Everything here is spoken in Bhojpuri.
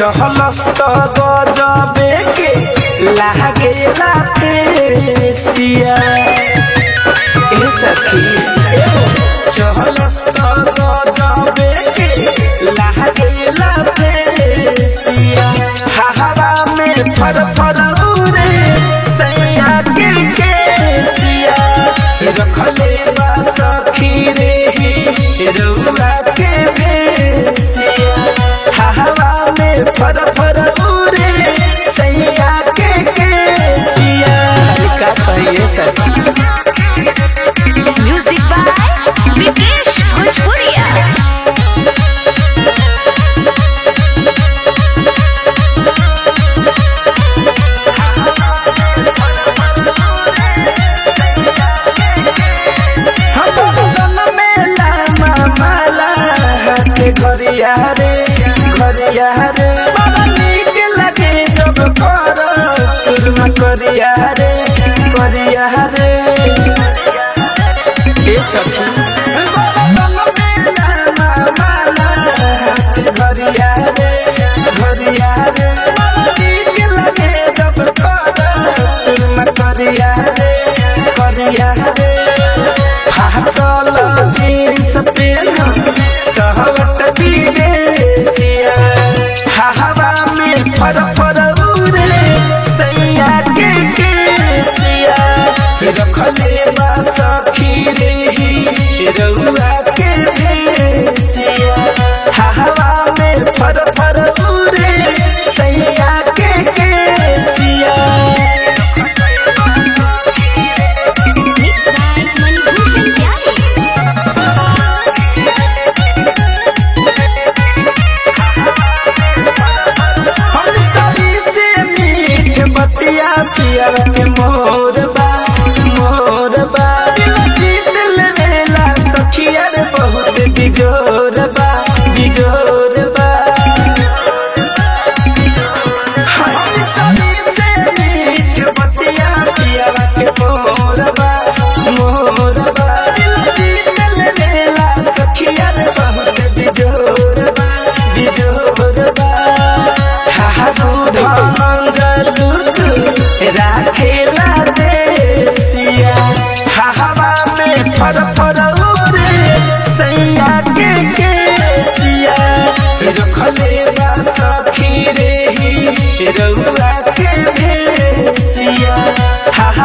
चहलस त गजबे के लागेला पेशिया ए सखी चहलस त गजबे के लागेला पेशिया हवा में फर फर उड़े सैया के केसिया रखले बा सखी रे ही रउआ के भेसिया हवा में फर फर उड़े सैया के केसिया का कहिए सखी म्यूजिक बाय विकेश भोजपुरिया हम में लामा माला के घरिया रे घरिया रे बड़ा नीक लगे जब कर सुरमा करिया रे करिया रे ए सखी घरिया रे घरिया रे बड़ा नीक लगे जब कर सुरमा करिया रे करिया रे फाटल जीन्स पेन सहवत विदेशिया हवा में फर फर उड़े सैया के केसिया रखले बा सखी रे ही रउआ के भेसिया हवा में फर फर उड़े सैया के केसिया मिक्स बाय मणिभूषण प्यारे हम सभी से मीठ बतिया पिया के मोर बा मोर बा दिल जीत लेवेला सखिया रे बहुत बिजोर बा बिजोर बा हम सभी से मीठ बतिया पिया के मोर बा मोर बा दिल जीत लेवेला सखिया रे बहुत बिजोर बा बिजोर बा हा दूध मंगलूत राखेला देसिया हवा में फर फर उड़े सैया के केसिया रखले बा सखी रे ही रउआ के भेसिया